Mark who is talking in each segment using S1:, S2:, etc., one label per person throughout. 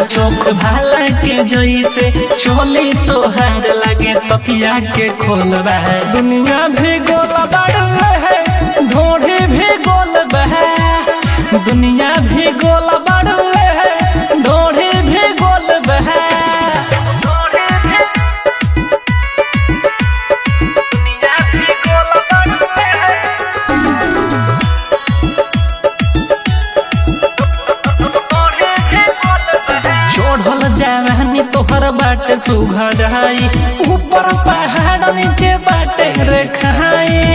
S1: चौक भाला के जैसे चोली तोहार लगे तकिया के खोलबा दुनिया भी गोल बड़ है ढोढ़ी भी गोल बह दुनिया भी गोल बड़ है ढोढ़ी भी गोल बह चढ़ल जवानी तोहर बाटे सुघड़ाई ऊपर पहाड़ नीचे बाटे रेखाई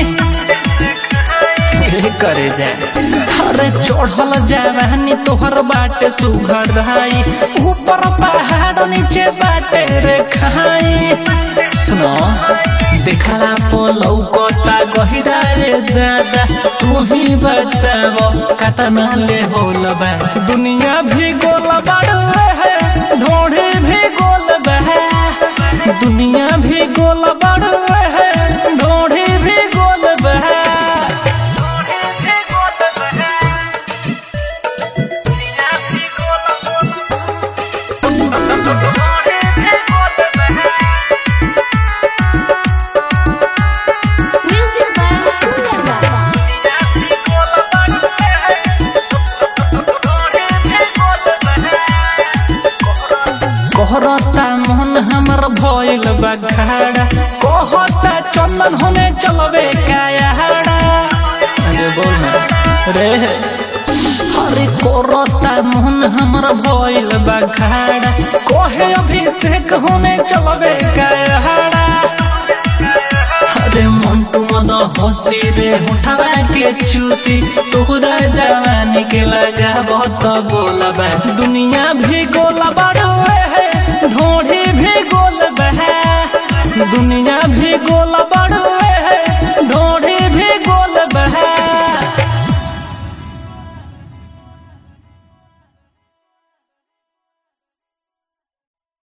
S1: करे जा अरे चढ़ल जवानी तोहर बाटे सुघड़ाई ऊपर पहाड़ नीचे बाटे रेखाई सुनो देखला पोलौ कोटा गहिरा रे दादा तू ही बतावो कतना ले होल बा दुनिया भी गोल बड़ है ढोढ़ी भी गोल बह दुनिया भी गोल बड़ है ढोढ़ी भी गोल बह
S2: Music by Kuya Baba.
S1: कहरता मन हमर भइल बखाड़ा कहता चंदन होने चलबे कायाड़ा अरे बोल ना रे अरे करता मन हमर भइल बखाड़ा कहे अभिषेक होने चलबे कायाड़ा अरे मन तू मद हसी रे उठावा के चूसी तोहरा जवानी के लगा बहुत गोलबा दुनिया भी गोल बड़ है ढोढ़ी भी गोल बह दुनिया